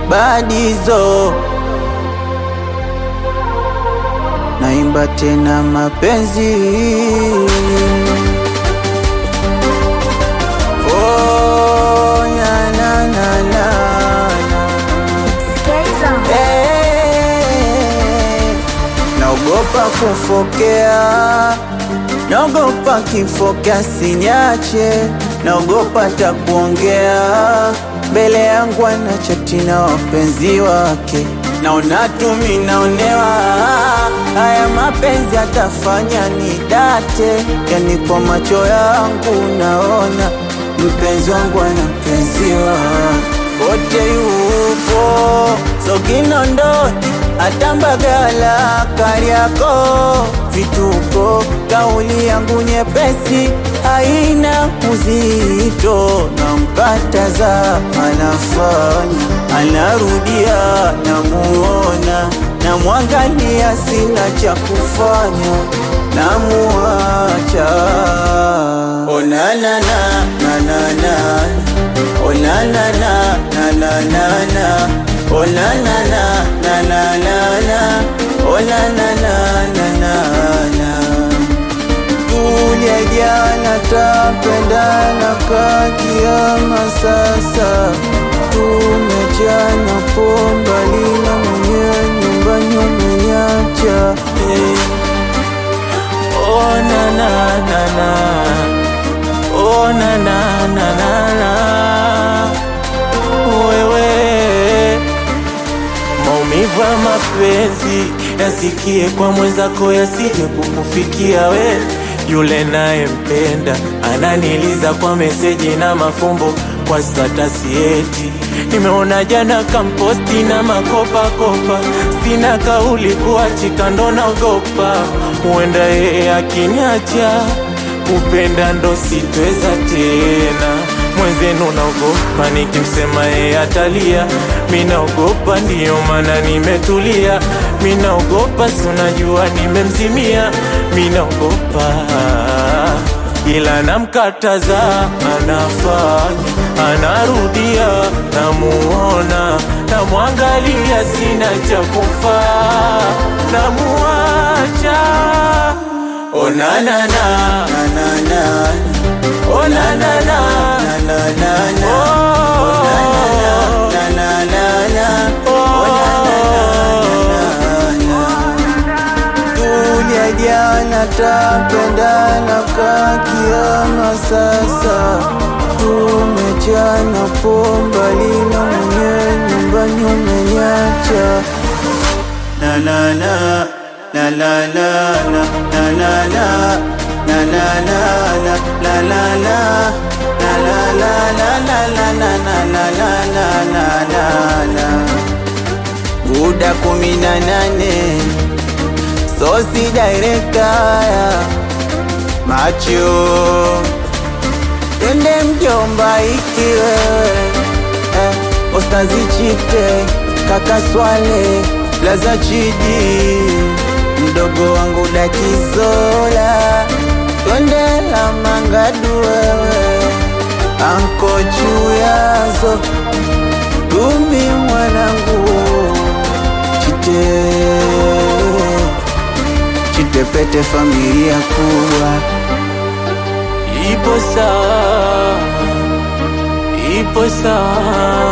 badizo naimba tena mapenzi oh, na, na, na, na, na. Eh, naogopa kufokea, naogopa kifokea sinyache, naogopa takuongea mbele yangu ana chati na wapenzi wake, naona tumi naonewa, haya mapenzi atafanya ni date, yani kwa macho yangu naona mpenzi wangu ana mpenzi wake wote yupo Sokinondoni atambagala Kariako vituko, kauli yangu nyepesi haina uzito, namkataza anafanya, anarudia, namuona, namwangalia, sina cha kufanya, namuacha. Onana na na na na Oh na na na na na na na Oh na na na na na na na Oh na na na na na na Tulia jana tapendana kakiama sasa Tumechana pomba lina mwenye nyumba nyumenyacha eh. Oh na na na na Oh na na na na na wewe maumivu ya mapenzi yasikie kwa mwenzako yasije kukufikia we yule naye mpenda ananiliza kwa meseji na mafumbo kwa statasi eti nimeona jana kamposti na makopakopa sina kauli kuachika ndo naogopa huenda yeye akiniacha kupenda ndo sitweza tena mwenzenu naogopa nikimsema yeye atalia mi naogopa ndiyo maana nimetulia mi naogopa si unajua nimemzimia mi naogopa ila namkataza anafanya anarudia namuona namwangalia sina cha kufaa namuacha onanana nanana onanana nanana Tulia jana tapendana kakiama sasa tumechana pomba lina mwenye nyumba nyumenyacha na na na na na na na na na na na na na na la la la la la la la la la la la la la la la la Buda kumi na nane Sosi director Macho Twende mjomba ikiwe eh, Ostazi chite Kaka Swale Plaza Chidi Mdogo wangu Dakizola Twende la mangadu wewe Anko Chuyazo Gumi mwanangu Chite Chitepete familia kubwa Ipo sawa, ipo sawa